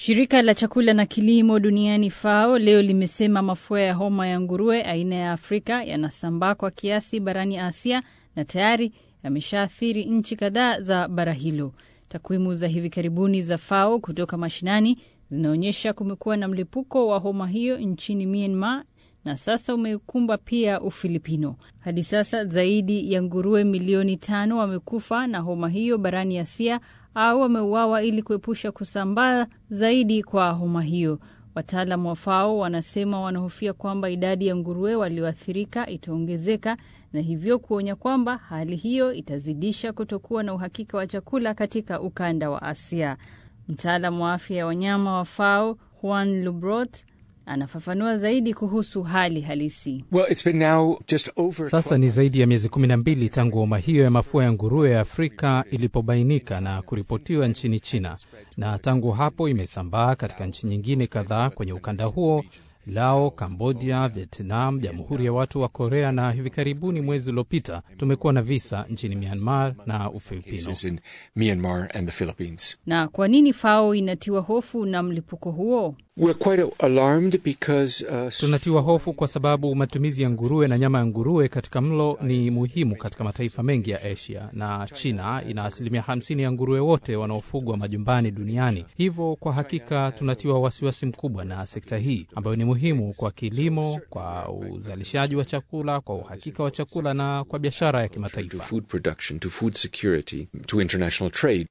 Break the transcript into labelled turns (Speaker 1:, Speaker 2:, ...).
Speaker 1: Shirika la chakula na kilimo duniani FAO leo limesema mafua ya homa ya nguruwe aina ya Afrika yanasambaa kwa kiasi barani Asia na tayari yameshaathiri nchi kadhaa za bara hilo. Takwimu za hivi karibuni za FAO kutoka mashinani zinaonyesha kumekuwa na mlipuko wa homa hiyo nchini Myanmar na sasa umekumba pia Ufilipino. Hadi sasa zaidi ya nguruwe milioni tano wamekufa na homa hiyo barani Asia au wameuawa ili kuepusha kusambaa zaidi kwa homa hiyo. Wataalam wa FAO wanasema wanahofia kwamba idadi ya nguruwe walioathirika itaongezeka na hivyo kuonya kwamba hali hiyo itazidisha kutokuwa na uhakika wa chakula katika ukanda wa Asia. Mtaalam wa afya ya wanyama wa FAO Juan Lubrot anafafanua zaidi kuhusu hali halisi.
Speaker 2: Well, it's been now just over
Speaker 3: Sasa ni zaidi ya miezi kumi na mbili tangu homa hiyo ya mafua ya nguruwe ya Afrika ilipobainika na kuripotiwa nchini China, na tangu hapo imesambaa katika nchi nyingine kadhaa kwenye ukanda huo Lao, Kambodia, Vietnam, Jamhuri ya Watu wa Korea, na hivi karibuni mwezi uliopita tumekuwa na visa nchini Myanmar na Ufilipino.
Speaker 2: cases in Myanmar and the Philippines.
Speaker 1: Na kwa nini FAO inatiwa hofu na mlipuko huo?
Speaker 2: We're quite alarmed because uh,
Speaker 3: Tunatiwa hofu kwa sababu matumizi ya nguruwe na nyama ya nguruwe katika mlo ni muhimu katika mataifa mengi ya Asia, na China ina asilimia 50 ya nguruwe wote wanaofugwa majumbani duniani. Hivyo kwa hakika tunatiwa wasiwasi mkubwa na sekta hii ambayo ni muhimu kwa kilimo, kwa uzalishaji wa chakula, kwa uhakika wa chakula na kwa biashara ya
Speaker 2: to
Speaker 3: kimataifa.
Speaker 2: food production, to food security, to international trade.